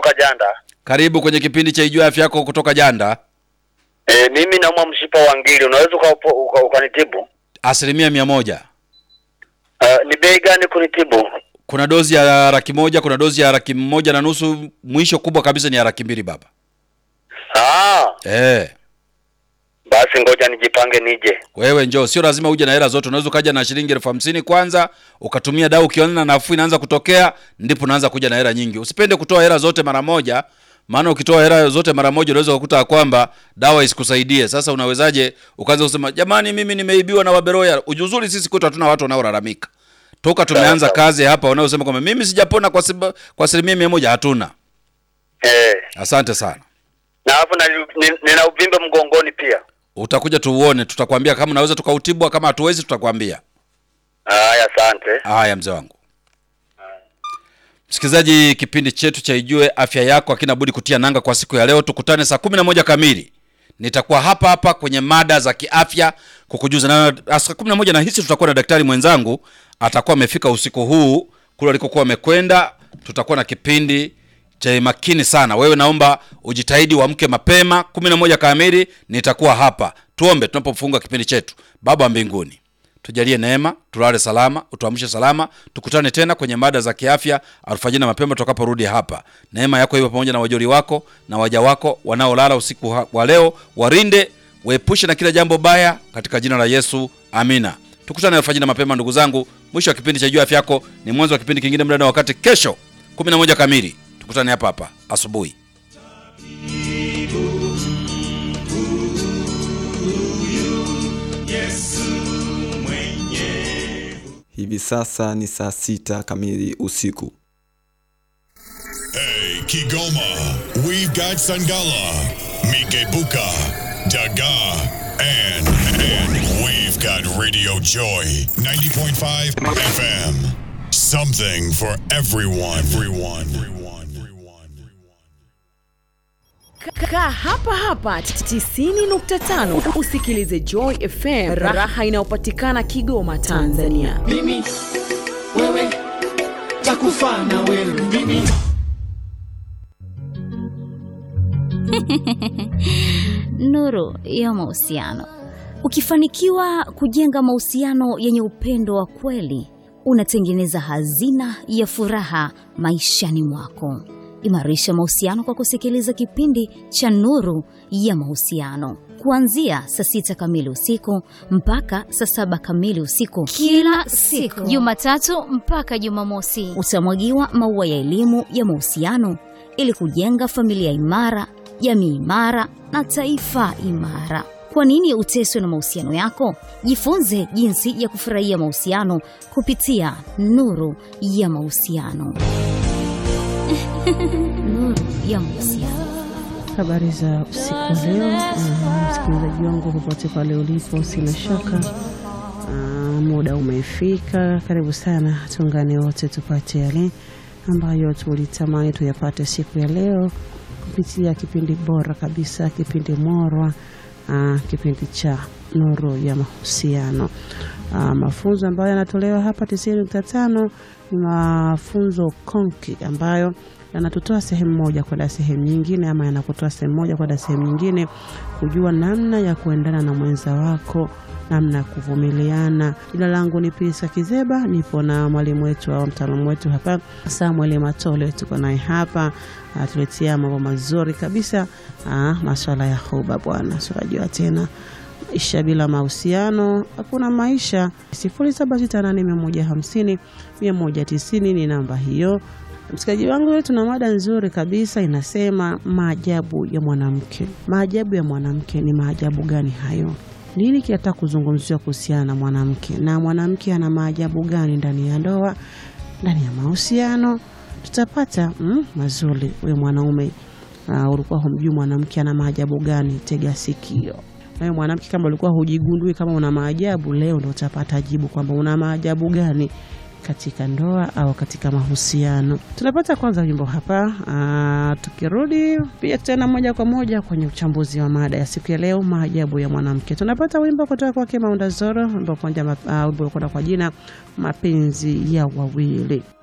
kutoka Janda. Karibu kwenye kipindi cha Ijue Afya Yako kutoka Janda. E, mimi naumwa mshipa wa ngiri, unaweza uka- uka- ukanitibu? Asilimia mia moja. Uh, ni bei gani kunitibu? Kuna dozi ya laki moja, kuna dozi ya laki moja na nusu, mwisho kubwa kabisa ni ya laki mbili baba. Ah, Eh, basi ngoja nijipange nije. wewe njoo, sio lazima uje na hela zote. Unaweza ukaja na shilingi elfu hamsini kwanza, ukatumia dawa, ukiona nafuu inaanza kutokea, ndipo unaanza kuja na hela nyingi. Usipende kutoa hela zote mara moja, maana ukitoa hela zote mara moja unaweza kukuta kwamba dawa isikusaidie. Sasa unawezaje ukaanza kusema jamani, mimi nimeibiwa na waberoya? Ujuzuri sisi kwetu hatuna watu wanaolalamika toka tumeanza sawa. kazi hapa, wanaosema kwamba mimi sijapona kwa siba- kwa asilimia mia moja, hatuna. Eh, Asante sana. na hapo na, ni- nina uvimbe mgongoni pia. Utakuja tuuone, tutakwambia kama unaweza tukautibwa, kama hatuwezi tutakwambia. Haya, asante. Haya mzee wangu. Msikilizaji, kipindi chetu cha Ijue Afya Yako hakina budi kutia nanga kwa siku ya leo. Tukutane saa kumi na moja kamili, nitakuwa hapa hapa kwenye mada za kiafya kukujuza, na saa kumi na moja nahisi tutakuwa na daktari mwenzangu atakuwa amefika usiku huu kule alikokuwa amekwenda. Tutakuwa na kipindi cha makini sana. Wewe naomba ujitahidi uamke mapema, kumi na moja kamili nitakuwa hapa. Tuombe tunapofunga kipindi chetu. Baba wa mbinguni, tujalie neema, tulale salama, utuamshe salama, tukutane tena kwenye mada za kiafya alfajiri na mapema tutakaporudi hapa. Neema yako iwe pamoja na wajoli wako na waja wako wanaolala usiku ha- wa leo, warinde, waepushe na kila jambo baya, katika jina la Yesu, amina. Tukutane alfajiri na mapema, ndugu zangu. Mwisho wa kipindi cha Jua Afya Yako ni mwanzo wa kipindi kingine, muda na wakati kesho 11 kamili. Tukutane hapa hapa asubuhi. Hivi sasa ni saa sita kamili usiku. Hey, Kigoma, we've got Sangala, Mikebuka, Daga, and, and we've got Radio Joy 90.5 FM. Something for everyone. Everyone. Everyone. Everyone. Kaa hapa hapa 90.5 usikilize Joy FM, raha inayopatikana Kigoma, Tanzania. mimi wewe takufa na wewe mimi Nuru ya mahusiano. Ukifanikiwa kujenga mahusiano yenye upendo wa kweli, unatengeneza hazina ya furaha maishani mwako. Imarisha mahusiano kwa kusikiliza kipindi cha Nuru ya Mahusiano kuanzia saa sita kamili usiku mpaka saa saba kamili usiku kila siku Jumatatu mpaka Jumamosi. utamwagiwa maua ya elimu ya mahusiano ili kujenga familia imara, jamii imara na taifa imara. Kwa nini uteswe na mahusiano yako? Jifunze jinsi ya kufurahia mahusiano kupitia Nuru ya Mahusiano. Nuru ya Mahusiano. Habari za usiku wa leo, ah, msikilizaji wangu popote pale ulipo, sina shaka ah, muda umefika. Karibu sana, tuungane wote tupate yale ambayo tulitamani tuyapate siku ya leo kupitia kipindi bora kabisa, kipindi morwa, ah, kipindi cha Nuru ya Mahusiano. Ah, mafunzo ambayo yanatolewa hapa 90.5 ni mafunzo konki ambayo yanatutoa sehemu moja kwenda sehemu nyingine, ama yanakutoa sehemu moja kwenda sehemu nyingine, kujua namna ya kuendana na mwenza wako, namna ya kuvumiliana. Jina langu ni Pisa Kizeba, nipo na mwalimu wetu au mtaalamu wetu hapa Samuel Matole, tuko naye hapa atuletea mambo mazuri kabisa, ah, maswala ya huba bwana, siwajua tena maisha bila mahusiano hakuna maisha. 0768150190 ni namba hiyo. Msikilizaji wangu, leo tuna mada nzuri kabisa, inasema maajabu ya mwanamke. Maajabu ya mwanamke ni maajabu gani hayo? Nini kinataka kuzungumziwa kuhusiana na mwanamke, na mwanamke ana maajabu gani ndani ya ndoa, ndani ya mahusiano? Tutapata mm, mazuri. Huyo mwanaume uh, ulikuwa humjui mwanamke ana maajabu gani? Tega sikio. Nawe mwanamke, kama ulikuwa hujigundui kama una maajabu, leo ndo utapata jibu kwamba una maajabu gani katika ndoa au katika mahusiano. Tunapata kwanza wimbo hapa. Aa, tukirudi pia tena moja kwa moja kwenye uchambuzi wa mada ya siku ya leo, maajabu ya mwanamke. Tunapata wimbo kutoka kwake Maunda Zoro, wimbo kwenda kwa jina mapenzi ya wawili.